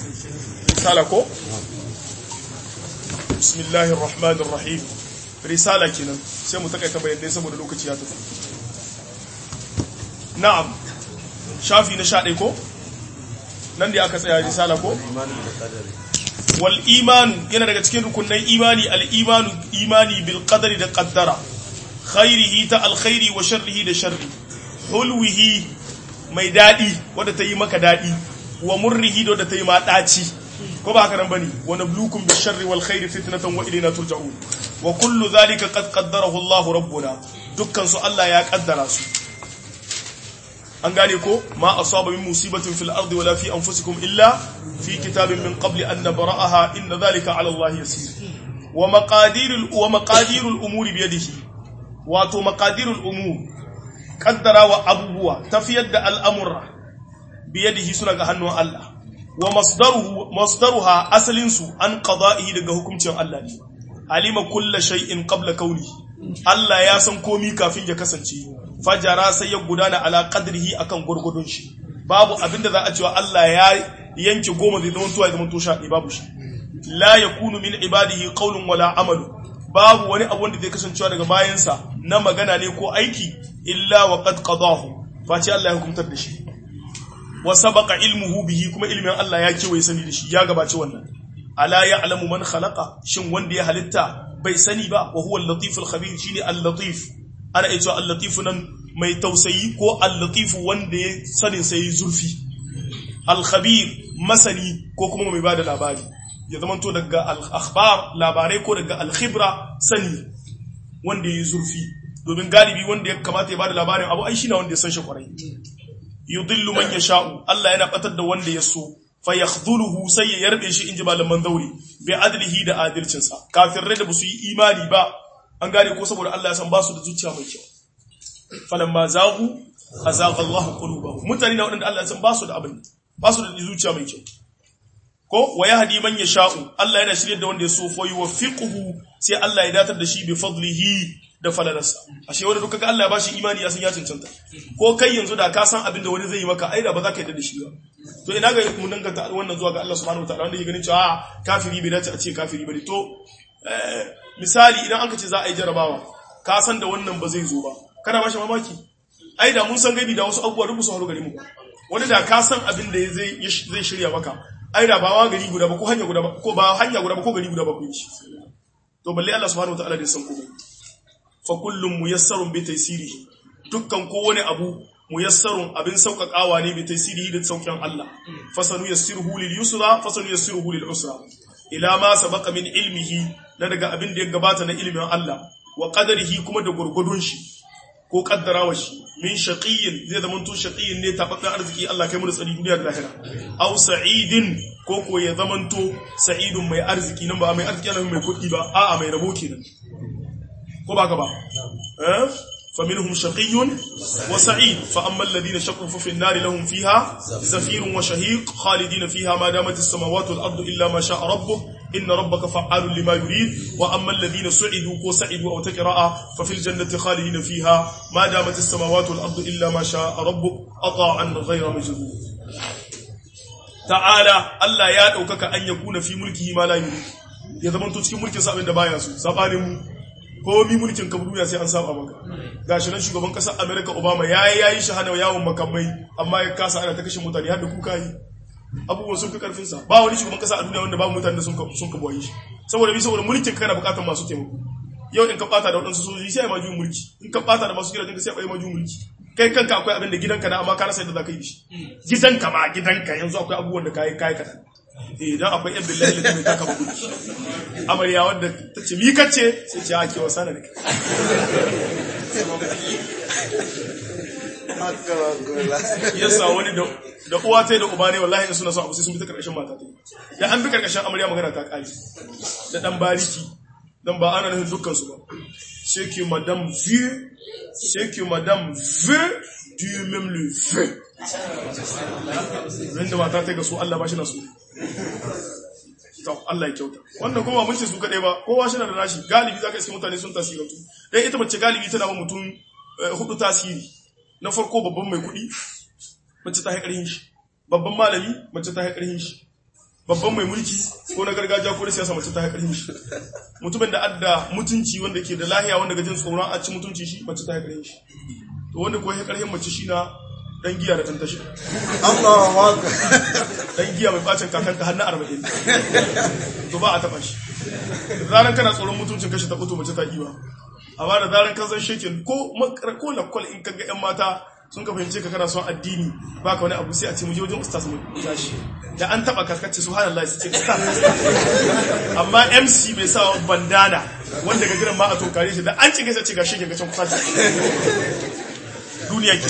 risala ko bismillahir rahmanir rahim risala kenan sai mu takaita bayanai saboda lokaci ya tafi na'am shafi na sha ko nan da aka tsaya risala ko wal iman yana daga cikin rukunnan imani al imanu imani bil qadari da qaddara khairihi ta alkhairi wa sharrihi da sharri hulwihi mai dadi wanda ta yi maka dadi wa murrihi da wanda ta yi ma daci ko ba haka nan bane wa nabluukum bil sharri wal khairi fitnatan wa ilayna turja'un wa kullu dhalika qad qaddarahu Allahu rabbuna dukkan su Allah ya kaddara su an gane ko ma asaba min musibatin fil ardi wala fi anfusikum illa fi kitabin min qabli an nabra'aha inna dhalika 'ala Allah yasir wa maqadirul wa maqadirul umuri bi yadihi wato maqadirul umur kaddara wa abubuwa tafiyar da al'amura bi yadihi suna ga hannun Allah wa masdaruhu masdaruha asalin su an qada'ihi daga hukuncin Allah ne alima kullu shay'in qabla kauni Allah ya san komi kafin ya kasance fajara sai ya gudana ala qadrihi akan gurgudun shi babu abinda za a cewa Allah ya yanke goma zai zama tuwa zama tosha ne babu shi la yakunu min ibadihi qawlun wala amalu babu wani abu wanda zai kasancewa daga bayansa na magana ne ko aiki illa wa qad qadahu face Allah ya hukuntar da shi wa sabaqa ilmuhu bihi kuma ilmin Allah ya kewaye sani da shi ya gabaci wannan ala ya'lamu man khalaqa shin wanda ya halitta bai sani ba wa huwa al-latif al-khabir shine al-latif ana iya cewa al-latif nan mai tausayi ko al-latif wanda ya sanin sai zurfi al-khabir masani ko kuma mai bada labari ya zama to daga al-akhbar labarai ko daga al-khibra sani wanda ya zurfi domin galibi wanda ya kamata ya bada labarin abu ai shine wanda ya san shi kwarai yudillu man yasha'u Allah yana batar da wanda ya so fayakhdhuluhu sai ya yarbe shi inji malaman zauri bi adlihi da adalcinsa kafirai da basu yi imani ba an gane ko saboda Allah ya san basu da zuciya mai kyau falamma zaghu azaga Allahu qulubahum mutane na wadanda Allah ya san basu da abin basu da zuciya mai kyau ko wa yahdi man yasha'u Allah yana shirye da wanda ya so fa yuwaffiquhu sai Allah ya datar da shi bi fadlihi da falalarsa ashe wanda duka ga Allah ya bashi imani ya san ya cancanta ko kai yanzu da ka san abin da wani zai yi maka ai da ba za ka yarda da shi ba to ina ga mun danganta wannan zuwa ga Allah subhanahu wataala wanda yake ganin cewa kafiri bai dace a ce kafiri bane to misali idan an ka ce za a yi jarabawa ka san da wannan ba zai zo ba kana ba shi mamaki ai da mun san gaibi da wasu abubuwa rubu su haru gari mu wani da ka san abin da zai zai shirya maka ai da ba wa gari guda ba ko hanya guda ba ko ba hanya guda ba ko gari guda ba ku yi shi to balle Allah subhanahu wataala da san komai fa kullum muyassarun bi taysirihi dukkan kowane abu muyassarun abin sauƙaƙawa ne bi taysirihi da sauƙin Allah fasanu yassiruhu lil yusra fasanu yassiruhu lil usra ila ma sabaqa min ilmihi na daga abin da ya gabata na ilmin Allah wa qadarihi kuma da gurgudun shi ko kaddarawa shi min shaqiyyin zai zama to shaqiyyin ne tabbatar arziki Allah kai mu da tsari duniya da lahira aw sa'idin ko ko ya zama to sa'idun mai arziki nan ba mai arziki ana mai kuɗi ba a'a mai rabo kenan ko ba ka ba eh فمنهم شقي وسعيد فأما الذين شقوا ففي النار لهم فيها زفير وشهيق خالدين فيها ما دامت السماوات والأرض إلا ما شاء ربك إن ربك فعال لما يريد وأما الذين سعدوا وسعدوا أو تكراء ففي الجنة خالدين فيها ما دامت السماوات والأرض إلا ما شاء ربك أطاعا غير مجذوب تعالى ألا يا أوكك أن يكون في ملكه ما لا يريد ya zama to cikin mulkin sa abin da baya so sabanin mu komi mulkin ka duniya sai an saba maka gashi nan shugaban kasar America Obama yayi yayi shahada yawon makamai amma ya kasa ana ta kashe mutane har da kuka yi abubuwan sun fi karfin sa ba wani shugaban kasa a duniya wanda babu mutane da sun ka sun ka boye shi saboda bi saboda mulkin ka kana bukatar masu taimako yau in ka bata da wadansu sojoji sai ma juyin mulki in ka bata da masu gidajen ka sai ai ma juyin mulki kai kanka akwai abin da gidanka na amma ka rasa yadda za ka yi shi gidanka ma gidanka yanzu akwai abubuwan da kai kai kadan idan akwai yan billahi da mai taka magudu amarya wadda ta ce mi kace sai ce ake wasa da kai yasa wani da uwa ta da uba ne wallahi suna son abu sai sun bi ta karkashin mata ta da an bi karkashin amarya magana ta kare da dan bariki dan ba ana nufin dukkan su ba c'est que madame veut c'est que madame veut Dieu même le veut Rinda mata ta ga su Allah ba shi na su to Allah ya kyauta wannan kuma mun ce su kadai ba kowa shi na da nashi galibi zaka iske mutane sun tasiratu dan ita mace galibi tana ba mutum hudu tasiri na farko babban mai kuɗi mace ta haƙarin shi babban malami mace ta haƙarin shi babban mai mulki ko na gargajiya ko na siyasa mace ta haƙarhin shi mutumin da adda mutunci wanda ke da lahiya wanda gajin tsoron a ci mutunci shi mace ta haƙarhin shi to wanda ko haƙarhin mace shi na dan giya da ɗan tashi Allahu akbar dan giya mai bacin kakanta har na arba'in to ba a taɓa shi da zaran kana tsoron mutuncin kashi ta fito mace ta ƙi ba amma da zaran kan san shekin ko makar ko lakwal in kaga yan mata sun ka fahimce ka kana son addini ba ka wani abu sai a ce mu je wajen ustaz mu tashi da an taba kaskace subhanallahi su ce ustaz amma MC bai sa bandana wanda ga gidan ma a tokare shi da an cike sai ce ga shege ga can kusa ce duniya ke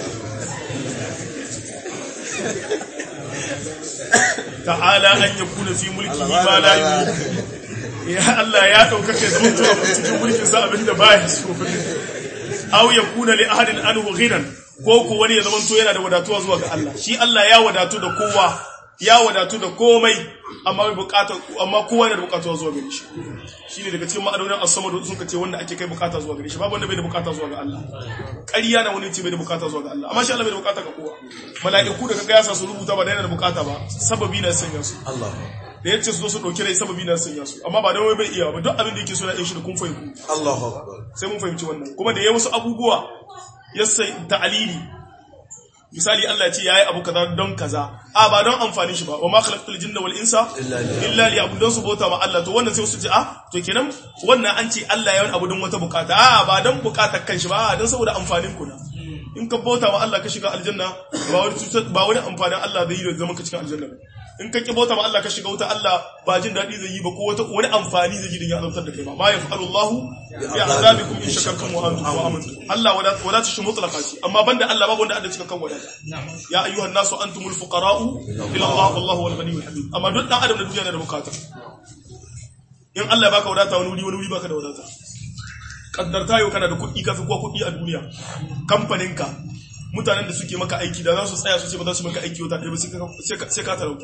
ta'ala an yakuna fi mulki ma la yuridu ya Allah ya ɗaukaka ya zama tuwa cikin mulkin sa abinda ba ya so aw ya kuna li ahadin anhu ghinan ko ko wani ya zama to yana da wadatuwa zuwa ga Allah shi Allah ya wadatu da kowa ya wadatu da komai amma bai bukata amma kowa yana da bukatuwa zuwa gare shi shine daga cikin ma'anonin as-samad sun kace wanda ake kai bukata zuwa gare shi babu wanda bai da bukata zuwa ga Allah ƙarya na wani ce bai da bukata zuwa ga Allah amma shi Allah bai da bukata ga kowa mala'iku da kaga ya sa su rubuta ba da yana da bukata ba sababi na sanya su Allah da yace su zo su dauki rai sababi na sanya su amma ba da wai bai iya ba duk abin da yake so na yin shi da kun fahimci Allahu akbar sai mun fahimci wannan kuma da yayi wasu abubuwa ya sai ta'alili misali Allah ya ce yayi abu kaza don kaza a ba don amfani shi ba wa ma khalaqtul jinna wal insa illa liya'budun su bauta ma Allah to wannan sai su ce a to kenan wannan an ce Allah ya yi abu don wata bukata a ba don bukatar kanshi ba a don saboda amfanin ku na in ka bauta ma Allah ka shiga aljanna ba wani ba wani amfanin Allah zai yi da zaman ka cikin aljanna ba in ka ki bauta ma Allah ka shiga wuta Allah ba jin daɗi zai yi ba ko wata wani amfani zai yi din ya azabtar da kai ba ma yaf'alu Allahu bi azabikum in shakartum wa antum wa amantum Allah wala wala tashi mutlaqati amma banda Allah babu wanda Allah cika kan wadata ya ayyuhan nasu antumul fuqara'u ila Allah wallahu wal ghaniyyul hamid amma duk dan adam da duniya yana da bukata in Allah ya baka wadata wani wuri wani wuri baka da wadata kaddarta yau kana da kuɗi kafi ko kuɗi a duniya kamfaninka mutanen da suke maka aiki da za su tsaya su ce ba za su maka aiki wata ɗaya ba sai ka talauta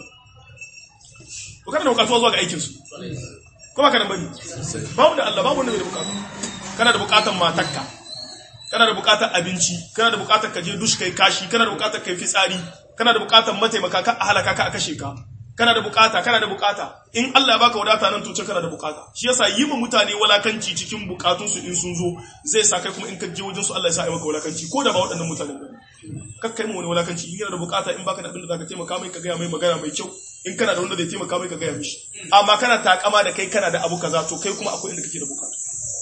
to kana da bukatuwa zuwa ga aikinsu ko ba ka da bane babu da Allah babu wanda bai da bukatu kana da bukatan matakka kana da bukatar abinci kana da bukatar ka je dush kai kashi kana da bukatar kai fitsari kana da bukatar mataimaka ka a halaka ka a kashe ka kana da bukata kana da bukata in Allah ya baka wadata nan to ce kana da bukata shi yasa yi ma mutane walakanci cikin bukatun su in sun zo zai sa kai kuma in ka je wajen su Allah ya sa ai maka walakanci ko da ba waɗannan mutanen ba kakkai mu wani walakanci in yana da bukata in baka da abin da zaka taimaka mai ka gaya mai magana mai kyau in kana da wanda zai taimaka mai ka gaya mishi amma kana takama da kai kana da abu kaza to kai kuma akwai inda kake da bukata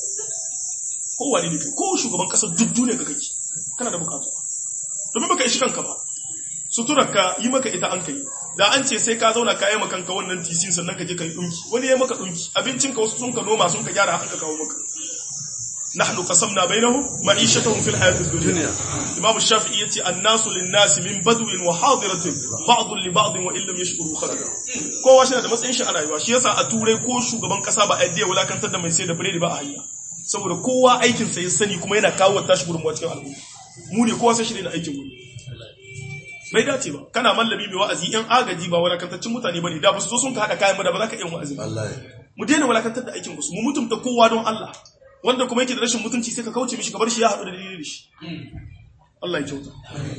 ko wani ne kai ko shugaban kasar duk duniya ka kake kana da bukata domin baka ishi kanka ba suturar ka yi maka ita an kai da an ce sai ka zauna ka yi maka kanka wannan tisin sannan ka je ka yi dunki wani ya maka dunki abincin ka wasu sun ka noma sun ka gyara haka kawo maka nahnu qasamna bainahum ma'ishatahum fil hayatid dunya imam shafi'i yace annasu lin-nasi min badwin wa hadiratin ba'dun li ba'din wa illam yashkuru khalaqa kowa shi da matsayin shi a rayuwa shi yasa a turai ko shugaban kasa ba a yadda ya wulakantar da mai sai da biredi ba a hanya saboda kowa aikin sa ya sani kuma yana kawo tashi gudunmuwa cikin al'umma mu ne kowa sai shi ne aikin mu bai dace ba kana mallami mai wa'azi yan agaji ba walakantaccen mutane bane da ba su zo sun ka hada kayan ba da ba za ka yin wa'azi mu daina walakantar da aikin su mu mutumta kowa don Allah wanda kuma yake da rashin mutunci sai ka kauce mishi ka bar shi ya haɗu da dalilin da shi Allah ya kyauta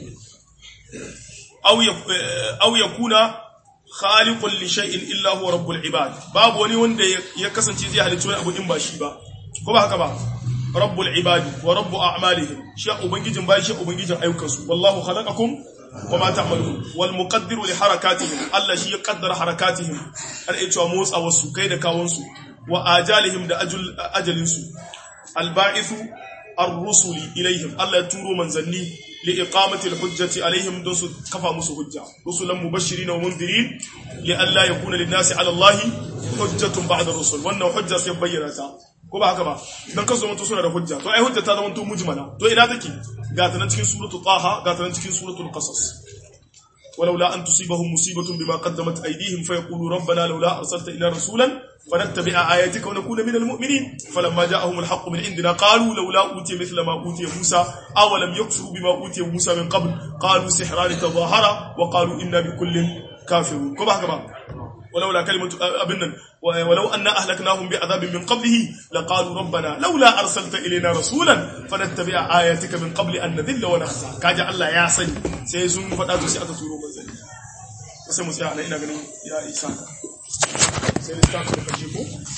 aw yakuna khaliqun li shay'in illa huwa rabbul ibad babu wani wanda ya kasance zai halicci wani abu in ba shi ba ko ba haka ba rabbul ibadi wa rabbu a'malihim shi ubangijin bayi shi ubangijin ayyukansu wallahu khalaqakum وما تعملون والمقدر لحركاتهم الله شي يقدر حركاتهم har ai cewa motsa wasu kai da kawunsu wa ajalihim da ajal ajalinsu alba'ithu ar-rusuli ilaihim Allah ya turo manzanni li iqamati al-hujjati alaihim don su kafa musu hujja rusulan mubashirin wa mundirin li alla yakuna lin-nasi ala Allah hujjatun ba'da ar-rusul wannan hujja sai bayyana ta ko ba haka ba dan kasu zamanto suna da hujja to ai hujja ta zamanto mujmala to ina take ga ta nan cikin suratul taha ga ta nan cikin suratul qasas ولولا أن تصيبهم مصيبة بما قدمت أيديهم فيقولوا ربنا لولا أرسلت إلى رسولا فنتبع آياتك ونكون من المؤمنين فلما جاءهم الحق من عندنا قالوا لولا أوتي مثل ما أوتي موسى أولم يكفروا بما أوتي موسى من قبل قالوا سحران تظاهرا وقالوا إنا بكل كافرون كما كما ولولا كلمة أبنا ولو أن أهلكناهم بعذاب من قبله لقالوا ربنا لولا أرسلت إلينا رسولا فنتبع آياتك من قبل أن نذل ونخزى كاجا الله يا سني سيزون فتاتو سي أتتورو منزل sai mu tsaya nan ina ganin ya isa sai littafin da kaje ko